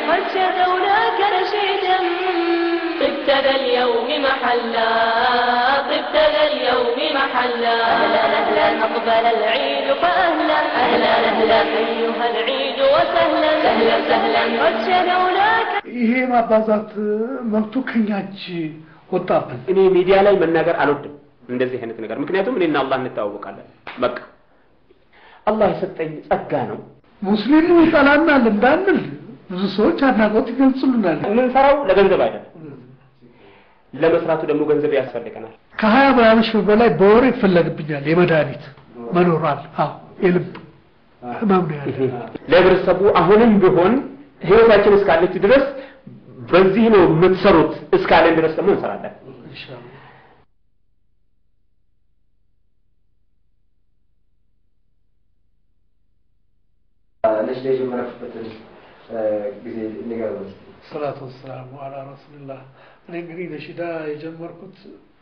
قد شدوناك نشيدا طبت ذا اليوم محلا طبت ذا اليوم محلا أهلا أهلا أقبل العيد فأهلا أهلا أهلا أيها العيد وسهلا سهلا سهلا قد شدوناك ይሄ ማባዛት መብቱ ከኛ እጅ ወጣብን። እኔ ሚዲያ ላይ መናገር አልወድም እንደዚህ አይነት ነገር፣ ምክንያቱም እኔና አላህ እንተዋወቃለን። በቃ አላህ የሰጠኝ ጸጋ ነው። ሙስሊሙ ይጠላናል እንዳንል ብዙ ሰዎች አድናቆት ይገልጹልናል። የምንሰራው ለገንዘብ አይደለም፣ ለመስራቱ ደግሞ ገንዘብ ያስፈልገናል። ከሀያ ምናምን ሺህ በላይ በወር ይፈለግብኛል የመድኃኒት መኖሯል። አዎ የልብ ህመም ነው ያለ። ለህብረተሰቡ አሁንም ቢሆን ህይወታችን እስካለች ድረስ በዚህ ነው የምትሰሩት እስካለን ድረስ ደግሞ እንሰራለን። ኢንሻአላህ ነሽዳ የጀመራችሁበትን ጊዜ ንገሩን እስኪ። ሰላቱ ወሰላሙ አላ ረሱልላህ። እኔ እንግዲህ ነሺዳ የጀመርኩት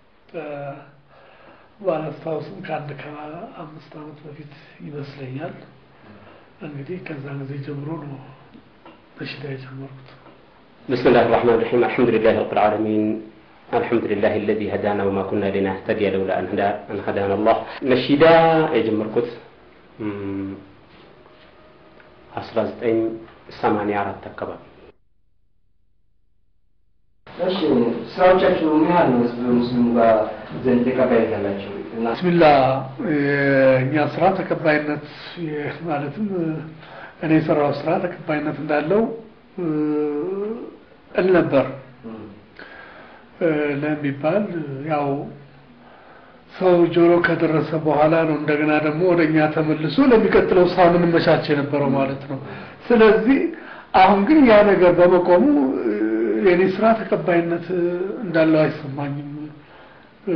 ባላስታውስም ከአንድ ከአምስት ዓመት በፊት ይመስለኛል። እንግዲህ ከዛ ጊዜ ጀምሮ ነው ነሺዳ የጀመርኩት። بسم الله الرحمن الرحيم الحمد لله رب العالمين الحمد لله الذي هدانا وما كنا لنهتدي لولا أن هدا أن هدانا الله نشيدا የጀመርኩት አስራ ዘጠኝ ሰማንያ አራት አካባቢ እሺ ስራዎቻችሁ ምን ያህል ነው ህዝብ ሙስሊሙ ጋር ዘንድ ተቀባይነት ያላቸው? እና ብስሚላ የእኛ ስራ ተቀባይነት የ- ማለትም እኔ የሰራው ስራ ተቀባይነት እንዳለው እል ነበር ለሚባል ያው ሰው ጆሮ ከደረሰ በኋላ ነው እንደገና ደግሞ ወደ እኛ ተመልሶ ለሚቀጥለው ስራ የምንመቻች የነበረው ማለት ነው። ስለዚህ አሁን ግን ያ ነገር በመቆሙ እ፣ የኔ ስራ ተቀባይነት እ፣ እንዳለው አይሰማኝም። እ፣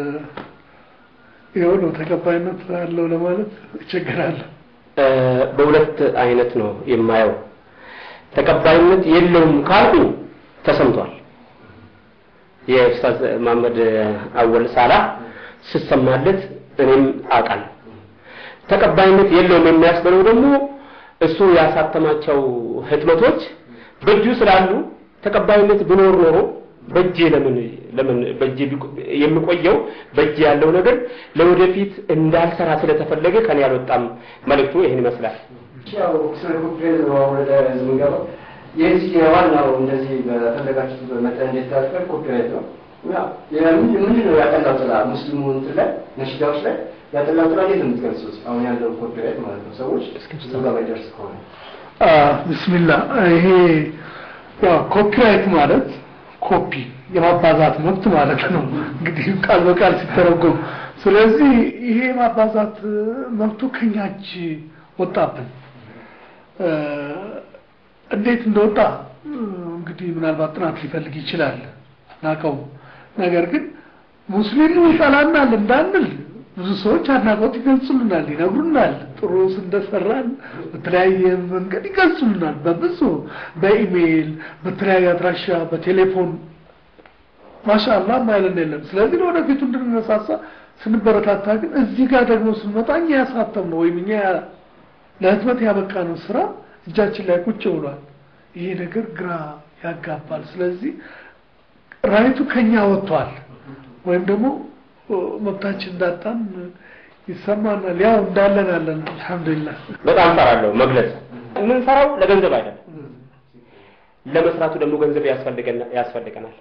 ይኸው ነው ተቀባይነት አለው ለማለት እቸገራለሁ። እ፣ በሁለት አይነት ነው የማየው። ተቀባይነት የለውም ካልኩ ተሰምቷል። የኡስታዝ መሐመድ አወል ሳላ ስሰማለት እኔም አውቃለሁ። ተቀባይነት የለውም የሚያስብለው ደግሞ እሱ ያሳተማቸው ህትመቶች በእጁ ስላሉ ተቀባይነት ቢኖር ኖሮ በእጄ ለምን ለምን በእጄ ቢቆ- የሚቆየው በእጄ ያለው ነገር ለወደፊት እንዳልሰራ ስለተፈለገ ከኔ አልወጣም። መልእክቱ ይህን ይመስላል። ያው ስለ ኮፒሬት ነው አሁን ወደ ህዝብ የምንገባው። የዚህ የዋናው እንደዚህ በፈለጋችሁት መጠን እንዲታጠር ኮፒሬት ነው። ያው የምን- ምንድን ነው ያጠላው ጥላ ሙስሊሙ እንትን ላይ ነሽዳዎች ላይ ያጠላው ጥላ እንዴት ነው የምትገልጹት? አሁን ያለው ኮፒሬት ማለት ነው ሰዎች ብዙ ጋር ማይደርስ ከሆነ ብስሚላ ይሄ ያው ኮፒራይት ማለት ኮፒ የማባዛት መብት ማለት ነው እንግዲህ ቃል በቃል ሲተረጎም። ስለዚህ ይሄ የማባዛት መብቱ ከኛ እጅ ወጣብን። እ፣ እንዴት እንደወጣ እ፣ እንግዲህ ምናልባት ጥናት ሊፈልግ ይችላል ናቀው። ነገር ግን ሙስሊሙ ይጠላናል እንዳንል ብዙ ሰዎች አድናቆት ይገልጹልናል፣ ይነግሩናል። ጥሩ እንደሰራን በተለያየ መንገድ ይገልጹልናል። በብዙ በኢሜይል፣ በተለያየ አድራሻ፣ በቴሌፎን ማሻአላህ ማይለን የለም። ስለዚህ ለወደፊቱ እንድንነሳሳ ስንበረታታ፣ ግን እዚህ ጋር ደግሞ ስንመጣ እኛ ያሳተም ነው ወይም እኛ ለህትመት ያበቃ ነው ስራ እጃችን ላይ ቁጭ ብሏል። ይሄ ነገር ግራ ያጋባል። ስለዚህ ራይቱ ከኛ ወጥቷል ወይም ደግሞ ኦ፣ መብታችን እንዳጣን ይሰማናል። ያው እንዳለን አለን አልሐምዱሊላህ። በጣም ፈራለሁ መግለጽ። የምንሰራው ለገንዘብ አይደለም፣ ለመስራቱ ደግሞ ገንዘብ ያስፈልገና- ያስፈልገናል።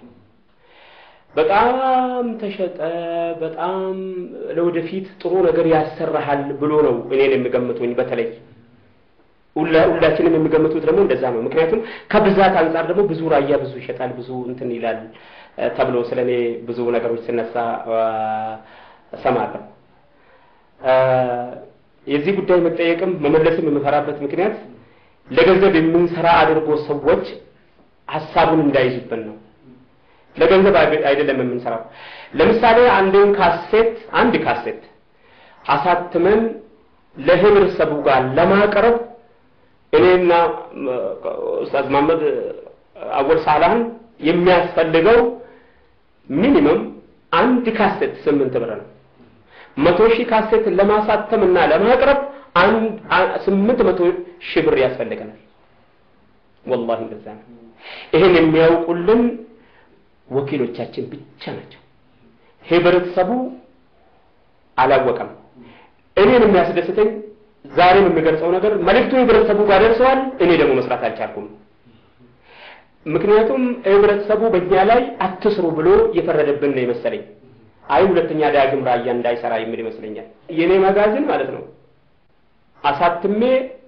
በጣም ተሸጠ፣ በጣም ለወደፊት ጥሩ ነገር ያሰራሃል ብሎ ነው እኔን የሚገምቱኝ። በተለይ ሁላ- ሁላችንም የሚገምቱት ደግሞ እንደዛ ነው። ምክንያቱም ከብዛት አንጻር ደግሞ ብዙ ራያ ብዙ ይሸጣል፣ ብዙ እንትን ይላል እ፣ ተብሎ ስለ እኔ ብዙ ነገሮች ሲነሳ እ፣ እሰማለሁ። እ፣ የዚህ ጉዳይ መጠየቅም መመለስም የምፈራበት ምክንያት ለገንዘብ የምንሰራ አድርጎ ሰዎች ሀሳቡን እንዳይዙብን ነው። ለገንዘብ አይ- አይደለም የምንሰራው። ለምሳሌ አንድን ካሴት አንድ ካሴት አሳትመን ለህብረተሰቡ ጋር ለማቅረብ እኔና እ፣ ኡስታዝ መሐመድ አወል ሳላህን የሚያስፈልገው ሚኒመም አንድ ካሴት ስምንት ብር ነው። መቶ ሺህ ካሴት ለማሳተም እና ለማቅረብ አንድ አ- ስምንት መቶ ሺህ ብር ያስፈልገናል። ወላሂ እንደዛ ነው። ይህን የሚያውቁልን ወኪሎቻችን ብቻ ናቸው። ህብረተሰቡ አላወቀም። እኔን የሚያስደስተኝ ዛሬም የሚገልጸው ነገር መልእክቱ ህብረተሰቡ ጋር ደርሰዋል። እኔ ደግሞ መስራት አልቻልኩም። ምክንያቱም ህብረተሰቡ በእኛ ላይ አትስሩ ብሎ እየፈረደብን ነው የመሰለኝ። አይ ሁለተኛ ዳግም ራያ እንዳይሰራ የሚል ይመስለኛል። የኔ መጋዘን ማለት ነው አሳትሜ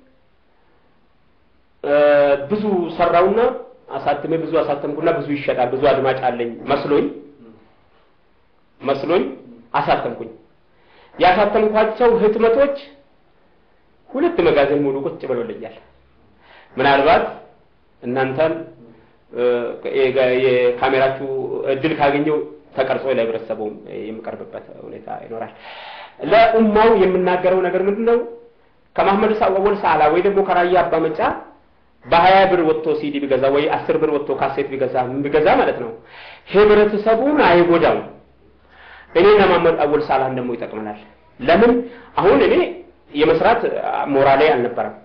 ብዙ ሰራውና አሳትሜ ብዙ አሳተምኩና ብዙ ይሸጣል ብዙ አድማጭ አለኝ መስሎኝ መስሎኝ አሳተምኩኝ። ያሳተምኳቸው ህትመቶች ሁለት መጋዘን ሙሉ ቁጭ ብሎልኛል። ምናልባት እናንተን የካሜራችሁ እድል ካገኘው ተቀርጾ ለህብረተሰቡ የሚቀርብበት ሁኔታ ይኖራል። ለኡማው የምናገረው ነገር ምንድን ነው? ከማህመድ ሳወል ሳላ ወይ ደግሞ ከራያ አባ መጫ በሀያ ብር ወጥቶ ሲዲ ቢገዛ ወይ አስር ብር ወጥቶ ካሴት ቢገዛ ቢገዛ ማለት ነው ህብረተሰቡን አይጎዳም። እኔና ማህመድ አወል ሳላህን ደግሞ ይጠቅመናል። ለምን አሁን እኔ የመስራት ሞራሌ አልነበረም።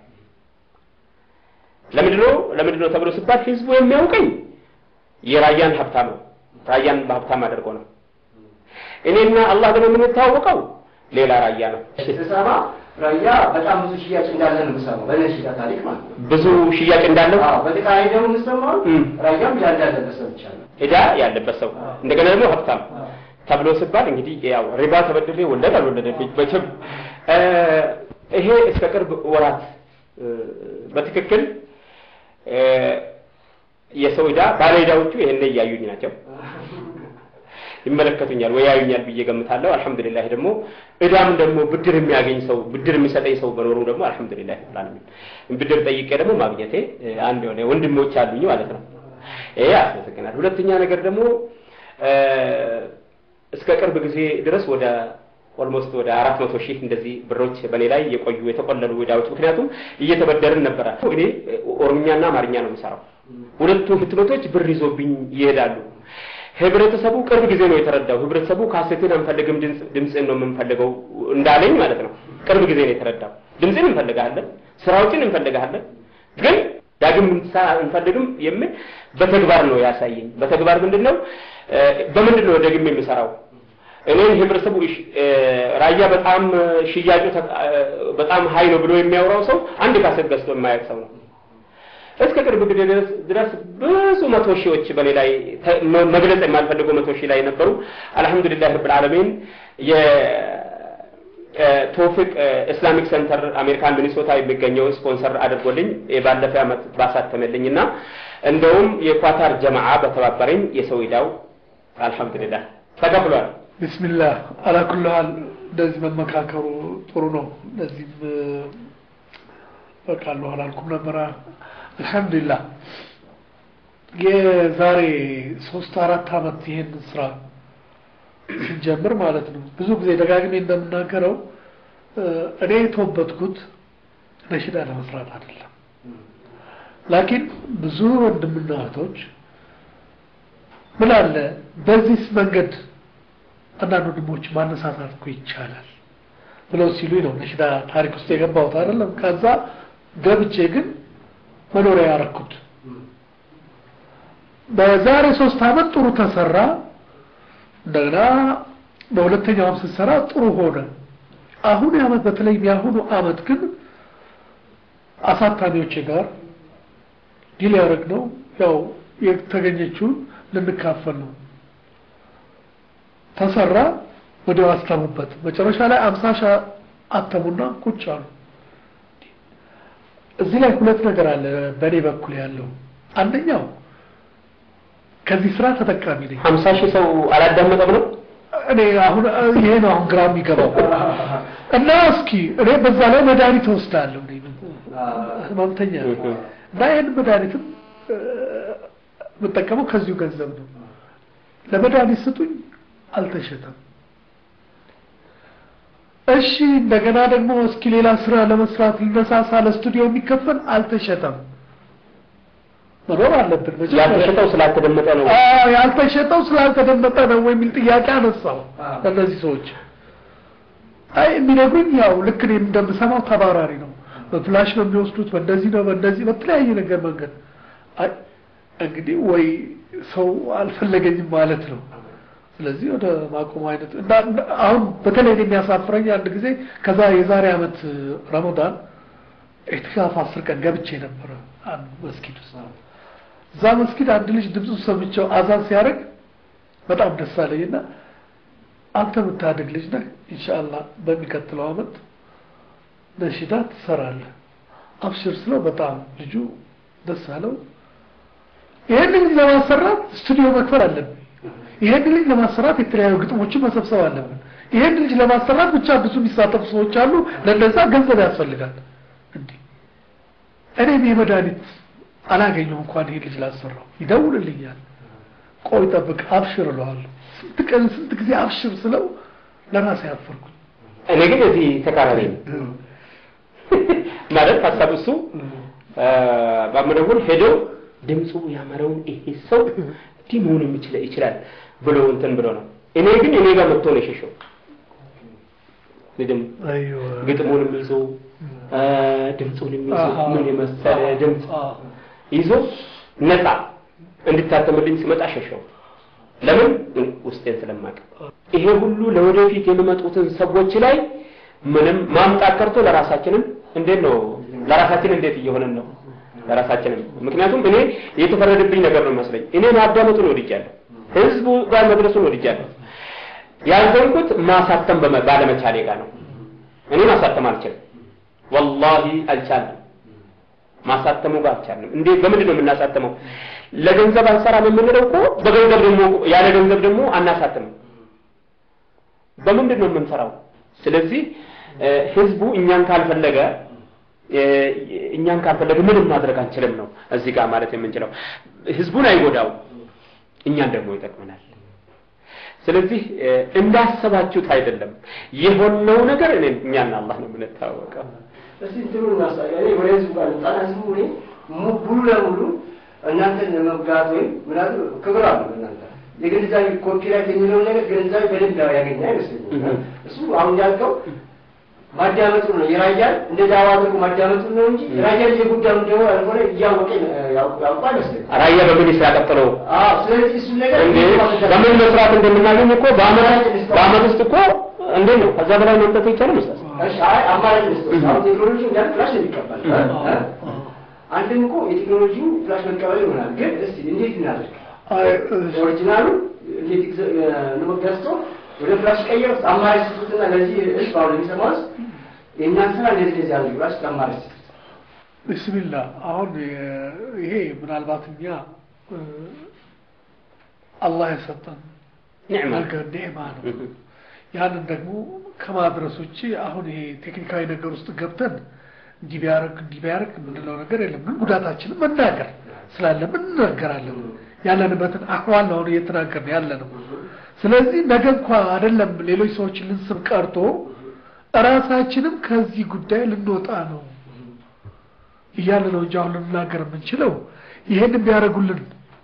ለምንድነው ለምንድነው ተብሎ ሲባል ህዝቡ የሚያውቀኝ የራያን ሀብታም ነው። ራያን በሀብታም አድርጎ ነው። እኔና አላህ ደግሞ የምንታወቀው ሌላ ራያ ነው። ስሰማ ራያ በጣም ብዙ ሽያጭ እንዳለ ነው የምሰማው፣ በነሽዳ ታሪክ ማለት ነው። ብዙ ሽያጭ እንዳለው አዎ፣ በተቃራኒ ደግሞ የምሰማው እም። ራያም ያለ ያለበት ሰምቻለሁ። ዕዳ ያለበት ሰው እንደገና ደግሞ ሀብታም ተብሎ ሲባል እንግዲህ ያው ሪባ ተበድሬ ወለድ አልወለደብኝ መቼም እ ይሄ እስከ ቅርብ ወራት እ በትክክል እ የሰው ዕዳ ባለ ዕዳዎቹ ይሄን እያዩኝ ናቸው ይመለከቱኛል ወይ ያዩኛል ብዬ ገምታለሁ። አልሐምዱሊላህ ደግሞ ዕዳም ደግሞ ብድር የሚያገኝ ሰው ብድር የሚሰጠኝ ሰው በኖሩ ደግሞ አልሐምዱሊላህ ላልሚን ብድር ጠይቄ ደግሞ ማግኘቴ እ አንድ የሆነ ወንድሞች አሉኝ ማለት ነው። ይሄ ያስመሰግናል። ሁለተኛ ነገር ደግሞ እ እስከ ቅርብ ጊዜ ድረስ ወደ ኦልሞስት ወደ አራት መቶ ሺህ እንደዚህ ብሮች በእኔ ላይ የቆዩ የተቆለሉ ዕዳዎች ምክንያቱም እየተበደርን ነበረ። እኔ ኦሮምኛና አማርኛ ነው የምሰራው። ሁለቱ ህትመቶች ብር ይዞብኝ ይሄዳሉ። ህብረተሰቡ ቅርብ ጊዜ ነው የተረዳው። ህብረተሰቡ ካሴትን አንፈልግም ድምፅን ነው የምንፈልገው እንዳለኝ ማለት ነው። ቅርብ ጊዜ ነው የተረዳው። ድምፅን እንፈልጋለን፣ ስራዎችን እንፈልጋለን፣ ግን ዳግም እንፈልግም የሚል በተግባር ነው ያሳየኝ። በተግባር ምንድን ነው በምንድን ነው ደግሜ የምሰራው? እኔን ህብረተሰቡ ራያ በጣም ሽያጩ በጣም ሀይ ነው ብሎ የሚያወራው ሰው አንድ ካሴት ገዝቶ የማያውቅ ሰው ነው። እስከ ቅርብ ጊዜ ድረስ ብዙ መቶ ሺዎች በኔ ላይ መግለጽ የማልፈልገው መቶ ሺህ ላይ ነበሩ። አልሐምዱሊላህ ረብል ዓለሚን የቶፊቅ ኢስላሚክ ሴንተር አሜሪካን ሚኒሶታ የሚገኘው ስፖንሰር አድርጎልኝ ባለፈ ዓመት ባሳተመልኝ እና እንደውም የኳታር ጀማዓ በተባበረኝ የሰው ዕዳው አልሐምዱሊላህ ተከፍሏል። ቢስሚላህ አላኩልሃል እንደዚህ መመካከሩ ጥሩ ነው። እንደዚህም በቃለሁ አላልኩም ነበረ። አልሐምዱሊላህ የዛሬ ሶስት አራት አመት ይሄን ስራ ስንጀምር ማለት ነው ብዙ ጊዜ ደጋግሜ እንደምናገረው እኔ የተወበትኩት ነሽዳ ለመስራት አይደለም። ላኪን ብዙ ወንድምና እህቶች ምን አለ በዚህ መንገድ አንዳንድ ወንድሞች ማነሳሳት እኮ ይቻላል ብለው ሲሉኝ ነው ነሽዳ ታሪክ ውስጥ የገባሁት አይደለም። ከዛ ገብቼ ግን መኖሪያ ያረኩት በዛሬ ሶስት አመት ጥሩ ተሰራ። እንደገና በሁለተኛውም ስትሰራ ጥሩ ሆነ። አሁን አመት በተለይም የአሁኑ አመት ግን አሳታሚዎቼ ጋር ዲል ያደረግነው ያው የተገኘችውን ልንካፈል ነው። ተሰራ፣ ወዲያው አስተሙበት። መጨረሻ ላይ አምሳ ሺህ አተሙና ቁጭ አሉ። እዚህ ላይ ሁለት ነገር አለ በእኔ በኩል ያለው አንደኛው ከዚህ ስራ ተጠቃሚ ነኝ። ሀምሳ ሺህ ሰው አላዳመጠም ነው እኔ አሁን ይሄ ነው አሁን ግራ የሚገባው እና እስኪ እኔ በዛ ላይ መድኃኒት እወስዳለሁ እኔ ህመምተኛ ነኝ እና ይህን መድኃኒትም የምጠቀመው ከዚሁ ገንዘብ ነው። ለመድኃኒት ስጡኝ፣ አልተሸጠም። እሺ እንደገና ደግሞ እስኪ ሌላ ስራ ለመስራት ልነሳሳ ለስቱዲዮ የሚከፈል አልተሸጠም። መኖር አለብን። መጀመሪያ ያልተሸጠው ስላልተደመጠ ነው። አዎ ያልተሸጠው ስላልተደመጠ ነው የሚል ጥያቄ አነሳው ለእነዚህ ሰዎች። አይ የሚነግሩኝ ያው ልክ እኔም እንደምሰማው ተባራሪ ነው። በፍላሽ ነው የሚወስዱት፣ በእንደዚህ ነው በእንደዚህ በተለያየ ነገር መንገድ አይ እንግዲህ ወይ ሰው አልፈለገኝም ማለት ነው። ስለዚህ ወደ ማቆም አይነት እና እና አሁን በተለይ እኔ የሚያሳፍረኝ አንድ ጊዜ ከዛ የዛሬ ዓመት ረመዳን ኢዕቲካፍ አስር ቀን ገብቼ ነበረ አንድ መስጊድ ውስጥ እዛ መስጊድ አንድ ልጅ ድምፁ ሰምቼው አዛን ሲያደርግ በጣም ደስ አለኝና አንተ የምታድግ ልጅ ነህ ኢንሻአላህ በሚቀጥለው ዓመት ነሽዳ ትሰራለህ አብሽር ስለው በጣም ልጁ ደስ አለው ይሄን ልጅ ለማሰራት ስቱዲዮ መክፈል አለብን ይሄን ልጅ ለማሰራት የተለያዩ ግጥሞችን መሰብሰብ አለብን ይሄን ልጅ ለማሰራት ብቻ ብዙ የሚሳተፉ ሰዎች አሉ ለነዛ ገንዘብ ያስፈልጋል እንዴ እኔም የመድኃኒት አላገኘው እንኳን ይሄ ልጅ ላሰራው ይደውልልኛል ቆይ ጠብቅ አብሽር እለዋለሁ ስንት ቀን ስንት ጊዜ አብሽር ስለው ለራሴ ያፈርኩኝ እኔ ግን እዚህ ተቃራኒ ነው ማለት ሀሳብ እሱ በመደወል ሄደው ድምፁ ያመረውን ይሄ ሰው እንዲህ መሆን የሚችል ይችላል ብሎ እንትን ብሎ ነው። እኔ ግን እኔ ጋር መጥቶ ነው የሸሸው። ግጥም አይዋ ግጥሙንም ይዞ ድምፁንም ይዞ አሃ። ምን የመሰለ ድምፅ አዎ። ይዞ ነፃ እንድታተምልኝ ሲመጣ ሸሸው። ለምን ውስጤን ስለማቅ ይሄ ሁሉ ለወደፊት የሚመጡትን ሰዎች ላይ ምንም ማምጣት ቀርቶ ለራሳችንም እንዴት ነው ለራሳችን እንዴት እየሆነን ነው ለራሳችንም ምክንያቱም እኔ የተፈረደብኝ ነገር ነው መስለኝ እኔ ማዳመጡን ወድጃለሁ ህዝቡ ጋር መድረሱን ወድጃለሁ ያልዘንኩት ማሳተም በመ- ባለመቻሌ ጋር ነው እኔ ማሳተም አልችልም ወላሂ አልቻልም ማሳተሙ ጋር አልቻልንም እንዴ በምንድን ነው የምናሳተመው ለገንዘብ አንሰራም የምንለው እኮ በገንዘብ ደግሞ ያለ ገንዘብ ደግሞ አናሳትምም በምንድን ነው የምንሰራው ስለዚህ እ፣ ህዝቡ እኛን ካልፈለገ እ፣ እኛን ካልፈለገ ምንም ማድረግ አንችልም ነው እዚህ ጋር ማለት የምንችለው ህዝቡን አይጎዳው እኛን ደግሞ ይጠቅመናል ስለዚህ እ፣ እንዳሰባችሁት አይደለም የሆነው ነገር እኔ እኛና አላህ ነው የምንታወቀው እስቲ እንትኑ እናሳያ እኔ ወደ ህዝቡ ጋር ልምጣና ህዝቡ እኔ mu- ሙሉ ለሙሉ እናንተን ለመጋት ወይም ምናምን ክብር አሉ እናንተ የግንዛቤ ኮፒራይት የሚለውን ነገር ግንዛቤ በደንብ ያገኘ አይመስለኝም እህ። እሱ አሁን ያልከው ማዳመጡ ነው የራያን እንደ ዳዋ አድርጎ ማዳመጡ ነው እንጂ ራያን የጉዳዩ እንደሆነ ያልሆነ እያወቀ ያውቁ አይመስለኝም ራያ በምን ይስራ ቀጥሎ አዎ ስለዚህ እሱ ነገር እንዴ በምን መስራት እንደምናገኝ እኮ በአመት በአመት ውስጥ እኮ እንዴት ነው ከዛ በላይ መምጠት ይቻላል መስጠት እሺ አይ አማራጭ መስጠት አሁን ቴክኖሎጂ እንዳለ ፍላሽ ነው የሚቀበል እ? እ? አንድም እኮ የቴክኖሎጂው ፍላሽ መቀበል ይሆናል ግን እስቲ እንዴት እናደርግ አይ እሺ። ኦሪጂናሉ እንዴት ይዘ- እ፣ ነው ገዝቶ ወደ ፍላሽ ቀየር ውስጥ አማራጭ ስጡትና ለዚህ ህዝብ አሁን ለሚሰማው ህዝብ የእኛን ስራ እንደዚህ እንደዚህ ያለ ብላሽ አማራጭ ስጡት ቢስሚላ አሁን የ- ይሄ ምናልባት እኛ እ፣ አላህ የሰጠን ኒዕማ ነገር ኒዕማ ነው። ያንን ደግሞ ከማድረስ ውጭ አሁን ይሄ ቴክኒካዊ ነገር ውስጥ ገብተን እንዲህ ቢያደርግ እንዲህ ቢያደርግ የምንለው ነገር የለም። ግን ጉዳታችንን መናገር ስላለብን እንናገራለን። ያለንበትን አህዋል ነው አሁን እየተናገርን ያለ ነው። ስለዚህ ነገ እንኳ አይደለም ሌሎች ሰዎችን ልንስብ ቀርቶ እራሳችንም ከዚህ ጉዳይ ልንወጣ ነው እያለ ነው እንጂ አሁን ልንናገር የምንችለው ይሄን ቢያደርጉልን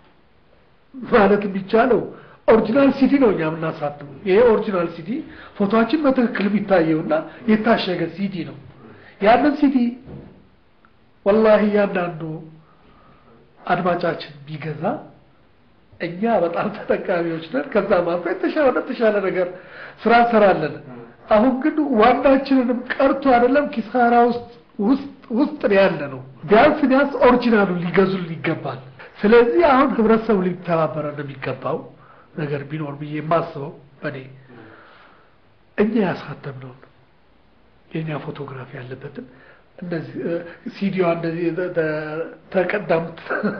ማለት የሚቻለው ኦሪጂናል ሲዲ ነው እኛ የምናሳትመው። ይሄ ኦሪጂናል ሲዲ ፎቶችን በትክክል የሚታየውና የታሸገ ሲዲ ነው። ያንን ሲዲ ወላሂ እያንዳንዱ አድማጫችን ቢገዛ እኛ በጣም ተጠቃሚዎች ነን። ከዛ ማልፎ የተሻለ የተሻለ ነገር ስራ እንሰራለን። አሁን ግን ዋናችንንም ቀርቶ አይደለም ኪሳራ ውስጥ ውስጥ ውስጥ ነው ያለ ነው። ቢያንስ ቢያንስ ኦሪጂናሉን ሊገዙልን ይገባል። ስለዚህ አሁን ህብረተሰቡ ሊተባበረን የሚገባው ነገር ቢኖር ብዬ የማስበው በእኔ እኛ ያሳተምነውን የእኛ ፎቶግራፊ ያለበትን እንደዚህ ሲዲዋ እንደዚህ ተቀዳምት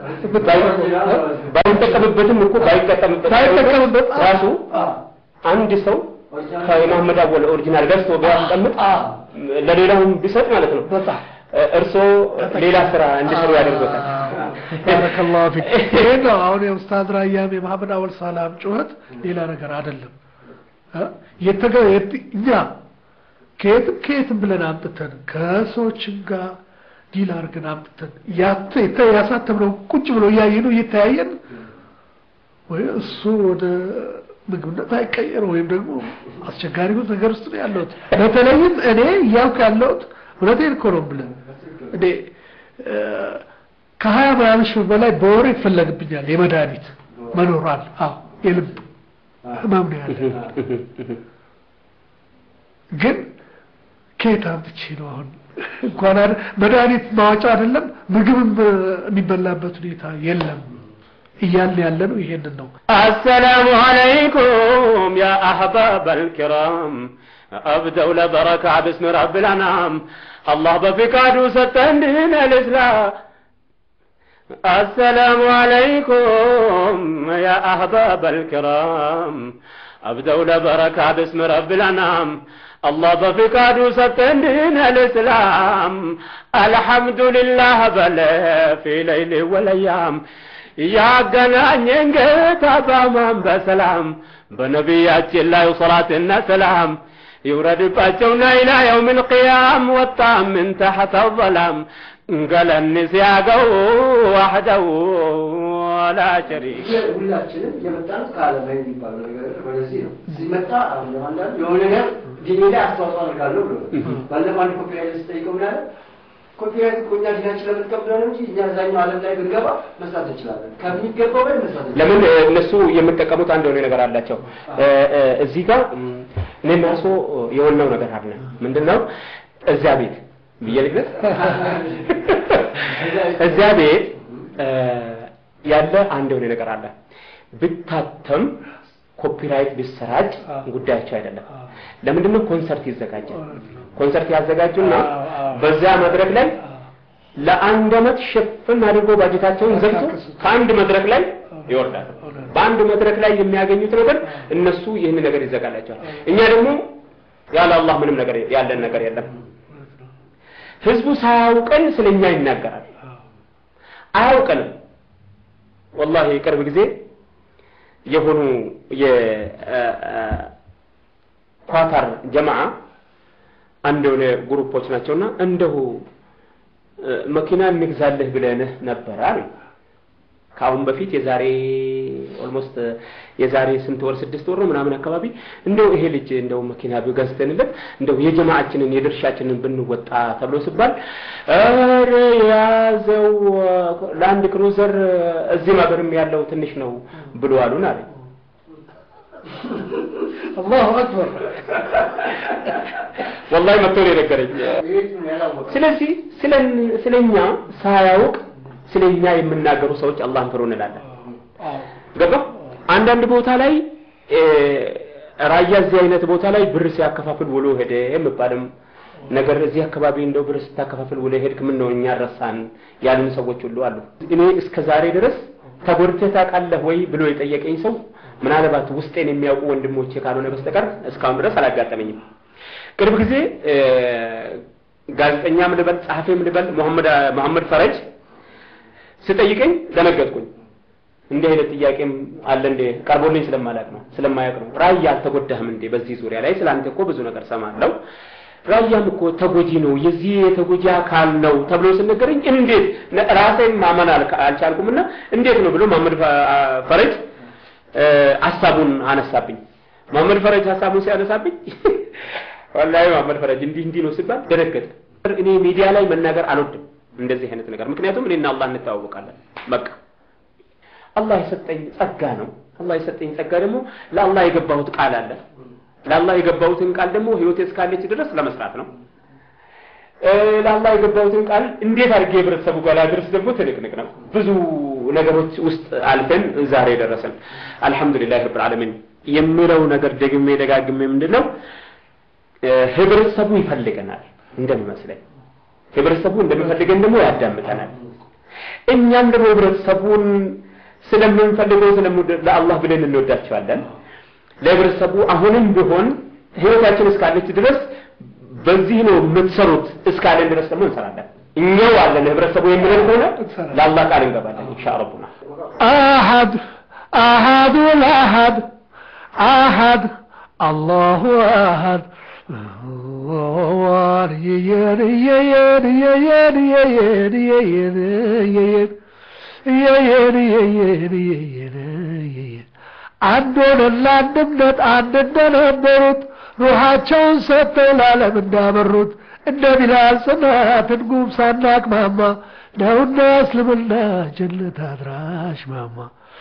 ባይጠቀምበትም እኮ ባይጠቀምበት ባይጠቀምበት ራሱ አንድ ሰው ከመሐመድ አወል ኦሪጂናል ገዝቶ ቢያስቀምጥ ለሌላውም ቢሰጥ ማለት ነው በጣም እርስዎ ሌላ ስራ እንዲሰሩ ያደርጎታል። ባረከላሁ ፊክ። ይሄ ነው አሁን የኡስታዝ ራያም የመሐመድ አወል ሰላም ጩኸት ሌላ ነገር አይደለም። እ? የተገ የት- እኛ ከየትም ከየትም ብለን አምጥተን ከሰዎችም ጋር ዲል አድርገን አምጥተን ያተ የተ- ያሳተምነው ቁጭ ብሎ እያየነው እየተያየን ወይ እሱ ወደ ምግብነት አይቀየር ወይም ደግሞ አስቸጋሪ ነገር ውስጥ ነው ያለሁት። በተለይም እኔ እያልኩ ያለሁት እውነቴን እኮ ነው የምልህ እኔ እ፣ ከሀያ ምናምን ሺህ በላይ በወር ይፈለግብኛል የመድኃኒት መኖራል። አዎ የልብ ህመም ነው ያለ። ግን ከየት አምጥቼ ነው አሁን እንኳን አይደል መድኃኒት ማዋጫ አይደለም ምግብም የሚበላበት ሁኔታ የለም እያልን ያለ ነው። ይሄንን ነው السلام عليكم يا أحباب الكرام أبدأ لبركة باسم رب الأنعام الله بفكاد ستندين الإسلام السلام عليكم يا أحباب الكرام أبدأ لبركة باسم رب الأنعام الله بفكاد ستندين الإسلام الحمد لله بل في ليل والأيام ያገናኘን ጌታ በአማን በሰላም በነቢያችን ላይ ሰላትና ሰላም ይውረድባቸውና ኢላ የውም ልቅያም ወጣ ምን ተሐተ ዘላም ገለኒ ሲያገው ዋሕደው ወላ ሸሪክ ሁላችንም የመጣን ከዓለም ላይ የሚባለው ነገር ወደዚህ ነው። ሲመጣ አሁን አንዳንድ የሆነ ነገር ዲኔ ላይ አስተዋጽኦ አድርጋለሁ ብሎ ባለፈው አንድ ኮፒራይት ስጠይቀው ምን አለ? ኮፒራይት እኮ እኛ ዲናችን ለምንቀብለው ነው እንጂ እኛ እዛኛው ዓለም ላይ ብንገባ መስራት እንችላለን። ከሚገባው በላይ መስራት እንችላለን። ለምን እነሱ የሚጠቀሙት አንድ የሆነ ነገር አላቸው። እዚህ ጋር እኔና እርሶ የሆነው ነገር አለ። ምንድን ነው? እዚያ ቤት ብዬ ልግለጽ። እዚያ ቤት ያለ አንድ የሆነ ነገር አለ። ብታተም ኮፒራይት ቢሰራጭ ጉዳያቸው አይደለም። ለምንድን ነው? ኮንሰርት ይዘጋጃል። ኮንሰርት ያዘጋጁና በዚያ መድረክ ላይ ለአንድ ዓመት ሽፍን አድርጎ ባጀታቸውን ዘግቶ ከአንድ መድረክ ላይ ይወርዳል። በአንድ መድረክ ላይ የሚያገኙት ነገር እነሱ ይህን ነገር ይዘጋላቸዋል። እኛ ደግሞ ያለ አላህ ምንም ነገር ያለን ነገር የለም። ህዝቡ ሳያውቀን ስለኛ ይናገራል። አያውቀንም። ወላሂ ቅርብ ጊዜ የሆኑ የኳታር ጀማዓ አንድ የሆነ ግሩፖች ናቸውና እንደሁ መኪና እንግዛልህ ብለንህ ነበር አሉ። ከአሁን በፊት የዛሬ ኦልሞስት የዛሬ ስንት ወር ስድስት ወር ነው ምናምን አካባቢ እንደው ይሄ ልጅ እንደው መኪና ቢገዝተንለት እንደው የጀማዓችንን የድርሻችንን ብንወጣ ተብሎ ሲባል ኧረ ያዘው ላንድ ክሩዘር እዚህም ሀገርም ያለው ትንሽ ነው ብሎ አሉን አለ። አላሁ አክበር። ወላሂ መጥቶ ነው የነገረኝ። ስለዚህ ስለኛ ሳያውቅ ስለኛ የሚናገሩ ሰዎች አላህን ፍሩ እንላለን። ገባ? አንዳንድ ቦታ ላይ ራያ እዚህ አይነት ቦታ ላይ ብር ሲያከፋፍል ውሎ ሄደ የሚባልም ነገር እዚህ አካባቢ እንደው ብር ስታከፋፍል ውሎ ሄድክ ምን ነው እኛ ረሳን ያሉን ሰዎች ሁሉ አሉ። እኔ እስከ ዛሬ ድረስ ተጎድተህ ታውቃለህ ወይ ብሎ የጠየቀኝ ሰው ምናልባት ውስጤን የሚያውቁ ወንድሞቼ ካልሆነ በስተቀር እስካሁን ድረስ አላጋጠመኝም። ቅርብ ጊዜ ጋዜጠኛም ልበል ጸሐፊም ልበል መሐመድ መሐመድ ፈረጅ ስጠይቀኝ ደነገጥኩኝ። እንዲህ አይነት ጥያቄም አለ እንዴ ቀርቦልኝ ስለማላቅ ነው ስለማያውቅ ነው። ራያ አልተጎዳህም እንዴ በዚህ ዙሪያ ላይ ስለ አንተ እኮ ብዙ ነገር ሰማለሁ። ራያም እኮ ተጎጂ ነው የዚህ የተጎጂ አካል ነው ተብሎ ስነገረኝ እንዴት ራሴን ማመን አልቻልኩምና እንዴት ነው ብሎ መሐመድ ፈረጅ ሀሳቡን አነሳብኝ። መሐመድ ፈረጅ ሀሳቡን ሲያነሳብኝ ወላሂ መሐመድ ፈረጅ እንዲህ እንዲህ ነው ሲባል ደነገጠ። እኔ ሚዲያ ላይ መናገር አልወድም እንደዚህ አይነት ነገር ምክንያቱም እኔና አላህ እንተዋወቃለን። በቃ አላህ የሰጠኝ ጸጋ ነው። አላህ የሰጠኝ ጸጋ ደግሞ ለአላህ የገባሁት ቃል አለ። ለአላህ የገባሁትን ቃል ደግሞ ህይወቴ እስካለች ድረስ ለመስራት ነው። ለአላህ የገባሁትን ቃል እንዴት አድርጌ ህብረተሰቡ ጋር ላድርስ ደግሞ ትንቅንቅ ነው። ብዙ ነገሮች ውስጥ አልፈን ዛሬ ደረሰን። አልሐምዱሊላህ ረብል ዓለሚን የሚለው ነገር ደግሜ ደጋግሜ ምንድን ነው ህብረተሰቡ ይፈልገናል እንደሚመስለኝ ህብረተሰቡ እንደሚፈልገን ደግሞ ያዳምጠናል። እኛም ደግሞ ህብረተሰቡን ስለምንፈልገው ለአላህ ብለን እንወዳቸዋለን። ለህብረተሰቡ አሁንም ቢሆን ህይወታችን እስካለች ድረስ በዚህ ነው የምትሰሩት እስካለን ድረስ ደግሞ እንሰራለን። እኛው አለን ህብረተሰቡ የሚለን ከሆነ ለአላህ ቃል እንገባለን ኢንሻ ረቡና አሐድ አሐዱ ለአሐድ አሐድ አላሁ አሐድ አንድ ሆነን ለአንድነት አንድ እንደነበሩት ሩሃቸውን ሰጥተው ለዓለም እንዳበሩት እንደ ቢላል ጽናትን ጉም ሳናቅማማ ነውና እስልምና ጀነት አድራሽ ማማ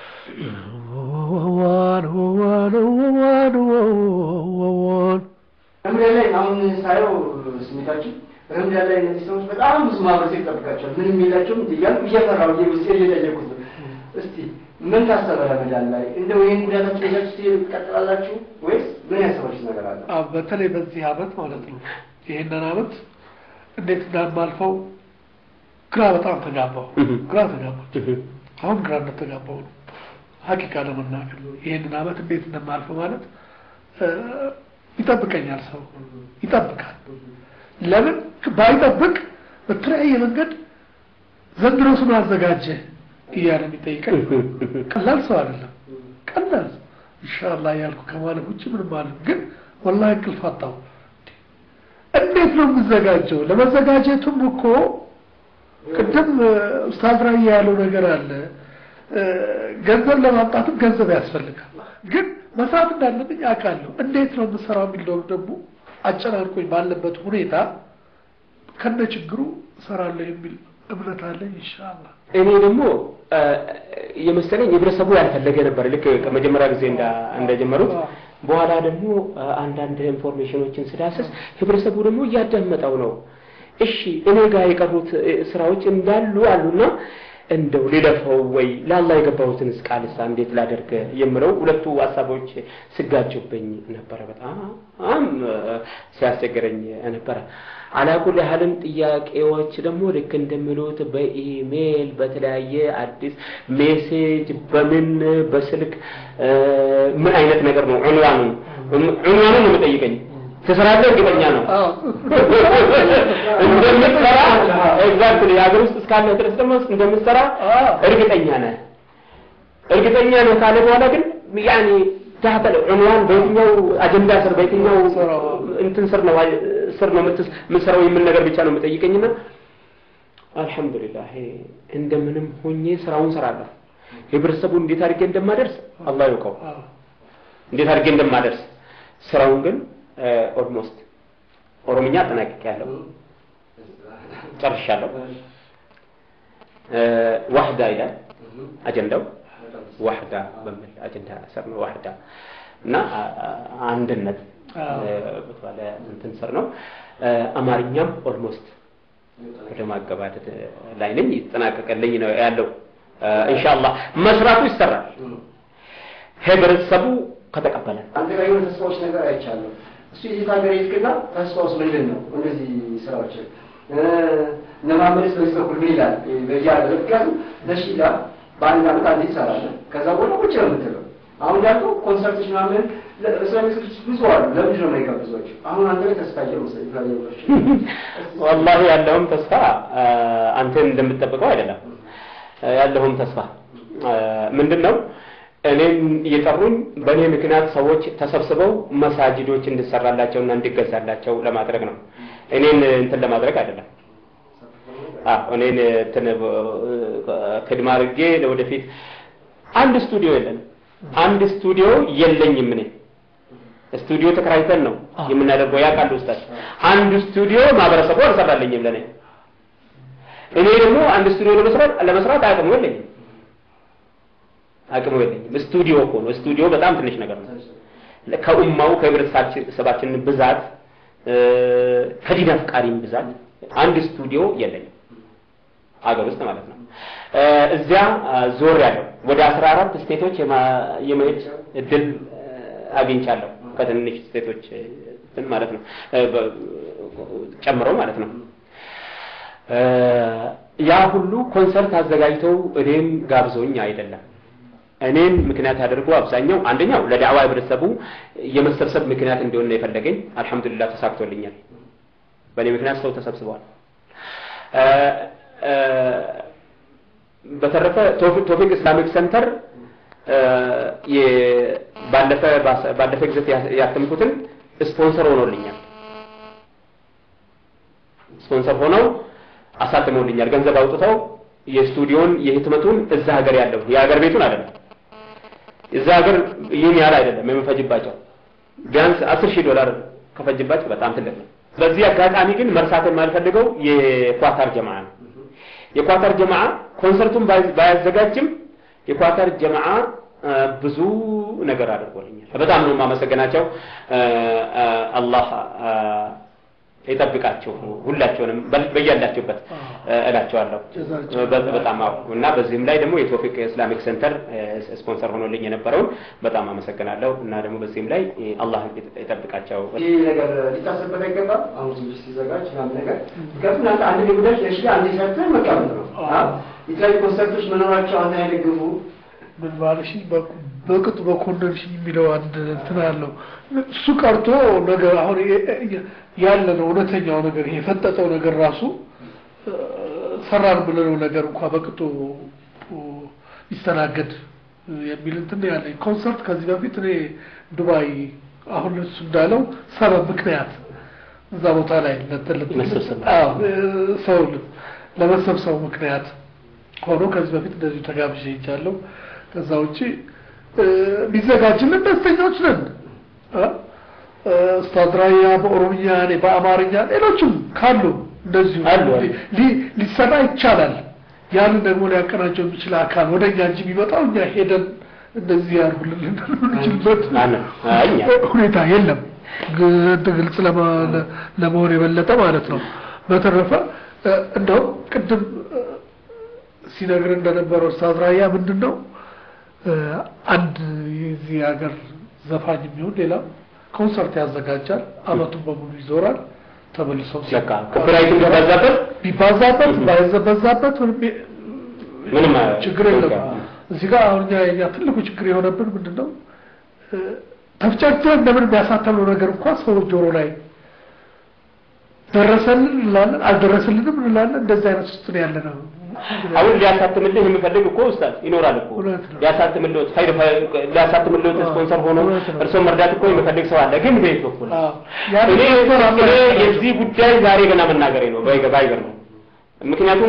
ዋን ዋን ዋን ዋን ረምዳን ላይ አሁን ሳየው ስሜታችን ረምዳን ላይ እነዚህ ሰዎች በጣም ብዙ ማህበረሰብ ይጠብቃቸዋል። ምንም የላቸውም እያልኩ እየፈራሁ ውስጤ እየጠየቁት ነው። እስቲ ምን ታሰበ ረመዳን ላይ እንደው ይህን ጉዳታችሁ ይዛችሁ ትሄዱ ትቀጥላላችሁ ወይስ ምን ያሰባችሁ ነገር አለ? አዎ፣ በተለይ በዚህ አመት ማለት ነው። ይህንን አመት እንዴት እንዳማልፈው ግራ በጣም ተጋባው። ግራ ተጋባው። አሁን ግራ እንደተጋባው ነው ሀቂቃ ለመናገር ይህንን አመት እንዴት እንደማልፈው ማለት እ፣ ይጠብቀኛል። ሰው ይጠብቃል። ለምን ባይጠብቅ በተለያየ መንገድ ዘንድሮ ስም አዘጋጀ እያለ የሚጠይቀኝ ቀላል ሰው አይደለም። ቀላል ሰው ኢንሻአላህ ያልኩ ከማለት ውጭ ምንም ማለት ግን ወላሂ እንቅልፍ አጣሁ። እንዴት ነው የምዘጋጀው? ለመዘጋጀቱም እኮ ቅድም እ፣ ኡስታዝ ራያ ያለው ነገር አለ። እ፣ ገንዘብ ለማምጣትም ገንዘብ ያስፈልጋል። ግን መስራት እንዳለብኝ አውቃለሁ። እንዴት ነው የምሰራው የሚለው ደግሞ አጨናንቆኝ ባለበት ሁኔታ ከነ ችግሩ እሰራለሁ የሚል እምነት አለኝ ኢንሻአላህ። እኔ ደግሞ እ፣ የመሰለኝ ህብረተሰቡ ያልፈለገ ነበር ልክ ከመጀመሪያ ጊዜ እንዳ- እንደጀመሩት በኋላ ደግሞ እ፣ አንዳንድ ኢንፎርሜሽኖችን ስዳስስ ህብረተሰቡ ደግሞ እያዳመጠው ነው። እሺ እኔ ጋር የቀሩት እ፣ ስራዎች እንዳሉ አሉና እንደው ልለፈው ወይ ለአላህ የገባሁትን ቃልሳ እንዴት ላደርግ የምለው ሁለቱ ሀሳቦች ስጋጩብኝ ነበረ። በጣም እ፣ ሲያስቸግረኝ ነበረ። አላኩል ያህልም ጥያቄዎች ደግሞ ልክ እንደሚሉት በኢሜል በተለያየ አዲስ ሜሴጅ በምን በስልክ እ፣ ምን አይነት ነገር ነው ዑንዋኑን ዑንዋኑን ነው የምጠይቀኝ ትሰራለህ እርግጠኛ ነው እንደምትሰራ ኤግዛክትሊ የሀገር ውስጥ እስካለህ ድረስ ደግሞ እንደምትሰራ እርግጠኛ ነህ እርግጠኛ ነህ ካለ በኋላ ግን ያኔ ታህተ ዑንዋን በየትኛው አጀንዳ ስር በየትኛው እንትን ስር ነው ስር ነው የምትስ- የምትሰራው የሚል ነገር ብቻ ነው የምጠይቀኝና አልሐምዱሊላህ እንደምንም ሆኜ ስራውን ሰራለሁ ህብረተሰቡን እንዴት አድርጌ እንደማደርስ አላህ ያውቀው አዎ። እንዴት አድርጌ እንደማደርስ ስራውን ግን ኦልሞስት ኦሮምኛ አጠናቅቄያለሁ ጨርሻለሁ እ፣ ዋህዳ ይላል አጀንዳው ዋህዳ በሚል አጀንዳ ስር ነው ዋህዳ እና አ- አ- አንድነት አዎ። እ፣ በተባለ እንትን ስር ነው እ፣ አማርኛም ኦልሞስት ወደ ማገባደድ ላይ ነኝ ይጠናቀቀልኝ ነው ያለው እ፣ ኢንሻአላህ መስራቱ ይሰራል ህብረተሰቡ ከተቀበለ አንተ ጋር የሆነ ተስፋዎች ነገር አይቻለሁ። እሱ የት ሀገር ይልክና ተስፋውስ ምንድን ነው? እንደዚህ ስራዎች እነ መሀመድስ በዚህ በኩል ምን ይላል? በዚህ ሀገር ምክንያቱም ነሺዳ በአንድ አመት አንዴ ትሰራለህ። ከዛ በኋላ ቁጭ ነው የምትለው። አሁን እንዳልከው ኮንሰርቶች ምናምን እስላሚክ ብዙ አሉ። ለምንድን ነው የማይጋብዟቸው? አሁን አንተ ላይ ተስፋ እያሉ መሰለኝ ፍላጎቶች ወላሂ ያለውም ተስፋ አ፣ አንተን እንደምትጠብቀው አይደለም። አ፣ ያለውም ተስፋ አ፣ ምንድን ነው? እኔን እየጠሩኝ በእኔ ምክንያት ሰዎች ተሰብስበው መሳጅዶች እንድሰራላቸውና እንዲገዛላቸው ለማድረግ ነው። እኔን እንትን ለማድረግ አይደለም። አዎ እኔን እንትን ክድማ አድርጌ ለወደፊት አንድ ስቱዲዮ የለንም። አንድ ስቱዲዮ የለኝም እኔ ስቱዲዮ ተከራይተን ነው የምናደርገው። ያውቃሉ ውስጣቸው አንድ ስቱዲዮ ማህበረሰቡ አልሰራልኝም ለኔ። እኔ ደግሞ አንድ ስቱዲዮ ለመስራት ለመስራት አቅሙ የለኝም አቅሙ የለኝም። ስቱዲዮ እኮ ነው። ስቱዲዮ በጣም ትንሽ ነገር ነው። ከኡማው ከህብረተሰባችን ብዛት እ፣ ከዲን አፍቃሪም ብዛት አንድ ስቱዲዮ የለኝም አገር ውስጥ ማለት ነው። እ፣ እዚያ ዞር ያለው ወደ አስራ አራት ስቴቶች የማ- የመሄድ እድል እ፣ አግኝቻለሁ ከትንንሽ ስቴቶች እ፣ እንትን ማለት ነው እ፣ በ- ጨምረው ማለት ነው። እ፣ ያ ሁሉ ኮንሰርት አዘጋጅተው እኔም ጋብዘውኝ አይደለም። እኔን ምክንያት አድርጎ አብዛኛው አንደኛው ለዳዕዋ ህብረተሰቡ የመሰብሰብ ምክንያት እንዲሆን ነው የፈለገኝ። አልሐምዱሊላህ ተሳክቶልኛል። በእኔ ምክንያት ሰው ተሰብስበዋል። እ፣ እ፣ በተረፈ ቶፊ- ቶፊቅ ኢስላሚክ ሴንተር እ፣ የ- ባለፈ ባለፈ ጊዜ ያ- ያተምኩትን ስፖንሰር ሆኖልኛል። ስፖንሰር ሆነው አሳትመውልኛል። ገንዘብ አውጥተው የስቱዲዮን የህትመቱን እዛ ሀገር ያለው የሀገር ቤቱን አይደለም እዛ ሀገር ይህን ያህል አይደለም የምፈጅባቸው ቢያንስ አስር ሺህ ዶላር ከፈጅባቸው በጣም ትልቅ ነው። በዚህ አጋጣሚ ግን መርሳት የማልፈልገው የኳታር ጀማ ነው። የኳተር ጀማዓ ኮንሰርቱን ባይ- ባያዘጋጅም የኳተር ጀማዓ አ፣ ብዙ ነገር አድርጎልኛል። በጣም ነው የማመሰግናቸው። አ፣ አ፣ አላህ አ፣ ይጠብቃቸው ሁላቸውንም በ- በያላቸውበት አ፣ እላቸዋለሁ። ጀዛቸው በ- በጣም አዎ። እና በዚህም ላይ ደግሞ የቶፊቅ ኢስላሚክ ሴንተር አ፣ ስፖንሰር ሆኖልኝ የነበረውን በጣም አመሰግናለሁ። እና ደግሞ በዚህም ላይ አ፣ አላህ ይጠብቃቸው። ይህ ነገር ሊታሰብበት አይገባም። አሁን ትንሽ ሲዘጋጅ ምናምን ነገር ምክንያቱም እናንተ አንድ ጉዳይ ለሺ አንድ ሰርተን መቀመጥ ነው። አዎ። የተለያዩ ኮንሰርቶች መኖራቸው አንተ አይደግፉ ምን ባልሽ በቅጡ በኮንደንሽን የሚለው አንድ እንትን አለው። እሱ ቀርቶ ነገር አሁን ያለ ነው እውነተኛው ነገር ይሄ የፈጠጠው ነገር ራሱ እ፣ ሰራን ብለነው ነገር እንኳ በቅጡ ይስተናገድ የሚል እንትን ነው ያለኝ። ኮንሰርት ከዚህ በፊት እኔ ዱባይ አሁን እሱ እንዳለው ሰበብ ምክንያት እዛ ቦታ ላይ ለትልቅ መሰብሰብ። አዎ፣ እ፣ ሰው ለመሰብሰቡ ምክንያት ሆኖ ከዚህ በፊት እንደዚሁ ተጋብዤ ሄጃለሁ። ከዛ ውጪ እ፣ ቢዘጋጅልን ደስተኞች ነን። እ፣ እ፣ ኡስታዝ ራያ በኦሮምኛ እኔ በአማርኛ ሌሎችም ካሉ እንደዚሁ አሉ፣ አሉ። ሊ- ሊሰራ ይቻላል። ያንን ደግሞ ሊያቀናቸው የሚችል አካል ወደ እኛ እንጂ የሚመጣው እኛ ሄደን እንደዚህ ያርጉልን ልንችልበት አነ- አይ፣ እኛ ሁኔታ የለም። ግ- ግልጽ ለማ- ለ- ለመሆን የበለጠ ማለት ነው። በተረፈ እ፣ እንደው ቅድም እ፣ ሲነግር እንደነበረው ኡስታዝ ራያ ምንድን ነው እ፣ አንድ የዚህ ሀገር ዘፋኝ የሚሆን ሌላ ኮንሰርት ያዘጋጃል። አመቱን በሙሉ ይዞራል። ተመልሰው ሲ- በቃ ኮፒራይቱን በዛበት ቢባዛበት ባይዘበዛበት ምንም የ- ምንም ችግር የለም። በቃ። እዚህ ጋር አሁን እኛ የኛ ትልቁ ችግር የሆነብን ምንድን ነው? እ፣ ተፍጨርጭረን እንደምን የሚያሳተምነው ነገር እንኳን ሰው ጆሮ ላይ ደረሰልን እንላለን፣ አልደረሰልንም እንላለን። እንደዚህ አይነት ውስጥ ነው ያለ ነው። አሁን ሊያሳትምልህ የሚፈልግ እኮ ኡስታዝ ይኖራል እኮ እውነት ነው። ሊያሳትምልህ ፋይል ሊያሳትምልህ ስፖንሰር ሆኖ እውነት ነው። እርስዎን መርዳት እኮ የሚፈልግ ሰው አለ። ግን በየት በኩል አዎ። ያን እኔ ነገር እኔ አመለካከታቸው። የዚህ ጉዳይ ዛሬ ገና መናገሬ ነው ባይገ- ባይገርም ምክንያቱም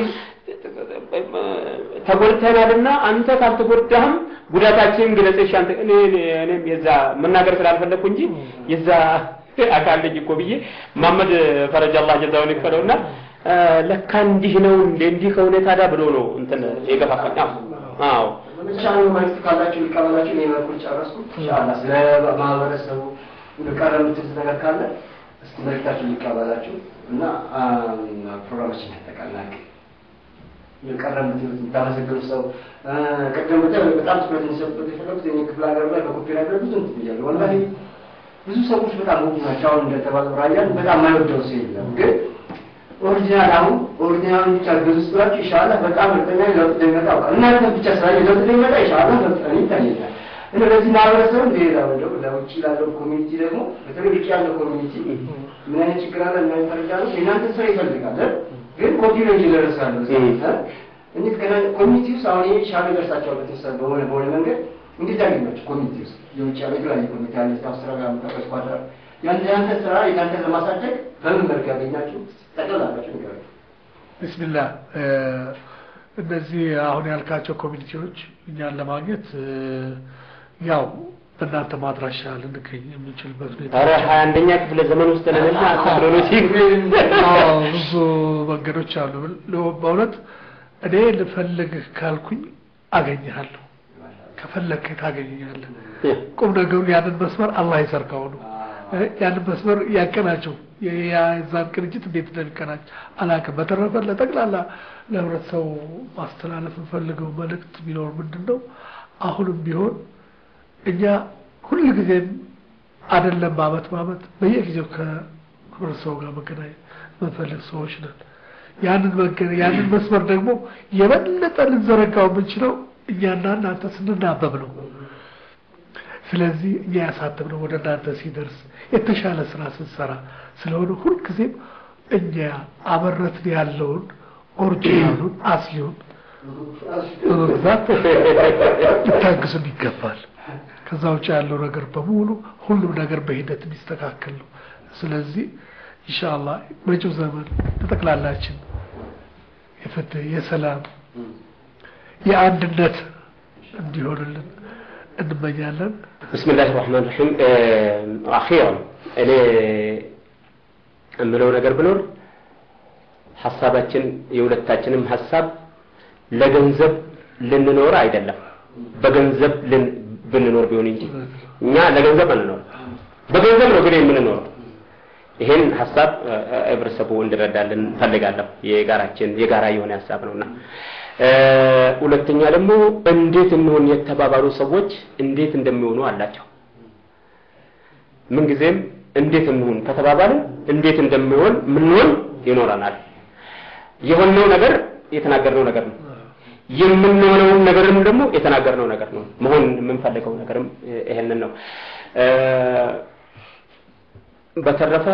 ተጎድተናልና አንተ ካልተጎዳህም ጉዳታችንን ግለጽሽ አንተ እኔ እኔ- እኔም የዛ መናገር ስላልፈለግኩ እንጂ የዛ አካል ልጅ እኮ ብዬ መሐመድ ፈረጃ አላህ ጀዛውን ይክፈለውና እ፣ ለካ እንዲህ ነው እንደ እንዲህ ከሆነ ታዲያ ብሎ ነው እንትን የገፋፋኝ። አዎ አዎ በመቻሉ መልዕክት ካላችሁ ሊቀበላችሁ እኔ በኩል ጨረስኩ። ኢንሻአላህ ስለ ማህበረሰቡ ቀረ የምትሉት ነገር ካለ እስቲ መልዕክታችሁ ሊቀበላችሁ እና አም፣ ፕሮግራማችን ያጠቃልላል። የቀረ የምትሉት የምታመሰግኑ ሰው እ፣ ቅድም በጣም በጣም ትኩረት እንዲሰጡበት የፈለጉት እኔ ክፍለ ሀገር ላይ በኮፒራይት ላይ ብዙ እንትን ብያለሁ። ወላሂ ብዙ ሰዎች በጣም ውድ ናቸው። አሁን እንደተባለው ራያን በጣም የማይወደው ሰው የለም ግን ኦሪጂናል አሁን ኦሪጂናል ብቻ ገዙ ስላችሁ ኢንሻአላህ በጣም እርግጠኛ ነኝ ለውጥ እንደሚመጣ አውቃለሁ። እናንተ ብቻ ስላየ ለውጥ እንደሚመጣ ኢንሻአላህ መፍጠን ይታየኛል። እና ለዚህ ማህበረሰብ ሌላ ወደው ለውጭ ላለው ኮሚኒቲ ደግሞ በተለይ ውጭ ያለው ኮሚኒቲ ምን አይነት ችግር አለ ምን አይነት ፈረጃ ነው የእናንተ ስራ ይፈልጋል እ? ግን ኮፒራይት ይደረሳል እንዴት ገና ኮሚኒቲ ውስጥ አሁን ይሄ ሻሚ ደርሳቸዋል በተወሰነ በሆነ በሆነ መንገድ እንዴት ያገኛቸው ኮሚኒቲ ውስጥ የውጭ ያለ የተለያየ ኮሚኒቲ አለ አውስትራሊያ ምታቀስ ኳድራ ያንተ ያንተ ስራ የናንተ ለማሳደግ በምን መልክ ያገኛችሁ ጠቅላላችሁ ንገሩ። ቢስሚላህ እ፣ እነዚህ አሁን ያልካቸው ኮሚኒቲዎች እኛን ለማግኘት እ፣ ያው በእናንተ ማድራሻ ልንገኝ የምንችልበት ሁኔታ ኧረ ሀያ አንደኛ ክፍለ ዘመን ውስጥ ነንና ቴክኖሎጂ አዎ፣ ብዙ መንገዶች አሉ። በእውነት እኔ ልፈልግህ ካልኩኝ አገኘሃለሁ፣ ከፈለግህ ታገኘኛለህ። ቁም ነገሩ ያንን መስመር አላህ ይዘርጋው ነው። እ፣ ያንን መስመር ያቀናቸው የዛን ቅንጅት እንዴት እንደሚቀናጭ አላውቅም። በተረፈ ለጠቅላላ ለህብረተሰቡ ማስተላለፍ የምፈልገው መልእክት ቢኖር ምንድን ነው አሁንም ቢሆን እኛ ሁል ጊዜም አይደለም በአመት በአመት በየጊዜው ከህብረተሰቡ ጋር መገናኘት የምንፈልግ ሰዎች ነን። ያንን መገ ያንን መስመር ደግሞ የበለጠ ልንዘረጋው የምንችለው እኛና እናንተ ስንናበብ ነው። ስለዚህ እኛ ያሳተምነው ወደ እናንተ ሲደርስ የተሻለ ስራ ስንሰራ ስለሆነ ሁልጊዜም እኛ አበረትን ያለውን ኦሪጂናሉን አስሊውን በመግዛት ልታግዙን ይገባል። ከዛ ውጭ ያለው ነገር በሙሉ ሁሉም ነገር በሂደት የሚስተካከል ነው። ስለዚህ ኢንሻአላህ መጪው ዘመን ለጠቅላላችን የፍትህ፣ የሰላም፣ የአንድነት እንዲሆንልን እንመኛለን። ብስሚላህ ራህማን ራሒም አኺራን እኔ የምለው ነገር ብኖር ሀሳባችን የሁለታችንም ሀሳብ ለገንዘብ ልንኖር አይደለም፣ በገንዘብ ልን- ብንኖር ቢሆን እንጂ እኛ ለገንዘብ አንኖር፣ በገንዘብ ነው ግን የምንኖረው። ይሄን ሀሳብ እ፣ እ፣ ህብረተሰቡ እንዲረዳልን ፈልጋለሁ። የጋራችን የጋራ የሆነ ሀሳብ ነውና እ፣ ሁለተኛ ደግሞ እንዴት እንሆን የተባባሉ ሰዎች እንዴት እንደሚሆኑ አላቸው። ምንጊዜም እንዴት እንሁን ከተባባልን እንዴት እንደሚሆን ምንሆን ይኖረናል። የሆነው ነገር የተናገርነው ነገር ነው። የምንሆነውን ነገርም ደግሞ የተናገርነው ነገር ነው። መሆን የምንፈልገው ነገርም ይሄንን ነው። እ፣ በተረፈ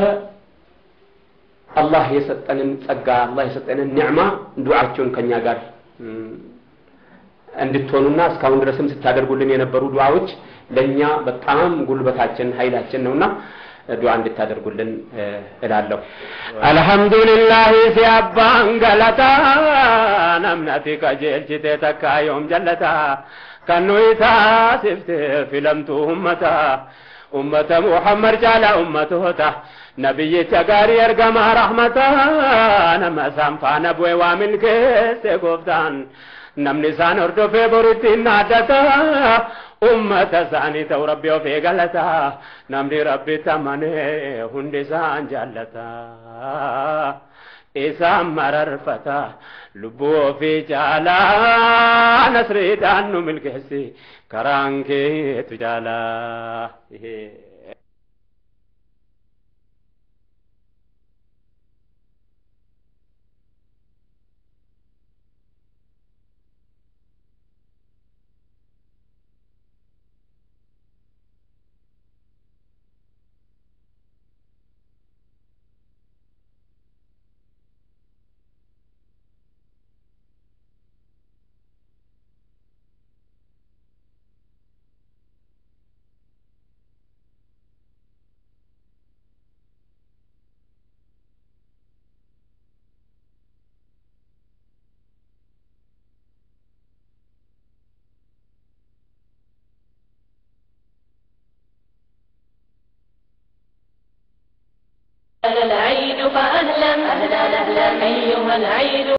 አላህ የሰጠንን ጸጋ አላህ የሰጠንን ኒዕማ ዱዓቸውን ከኛ ጋር እም፣ እንድትሆኑና እስካሁን ድረስም ስታደርጉልን የነበሩ ዱዓዎች ለእኛ በጣም ጉልበታችን ኃይላችን ነውና ዱዓ እንድታደርጉልን እ፣ እላለሁ። አልሐምዱሊላህ ሲያባን ገለታ ነምነቲ ቀጀልችቴ ተካዮም ጀለታ ከኑይታ ሲፍት ፊለምቱ ኡመታ ኡመተ ሙሐመድ ጃላ ኡመቶታ ነቢይcha gaarii ergamaa rahmataa nama isaan faana bu'e waa milkeesse gooftaan namni isaan hordofee borittiin naaddata ummata isaanii ta'u rabbi of eegalata namni rabbitti amanee hundi isaan jaallata isaan mararfata lubbuu ofii caalaa nasriidhaan nu milkeessi karaan keetu jaalaa العيد فأهلا أهلا أهلا أيها العيد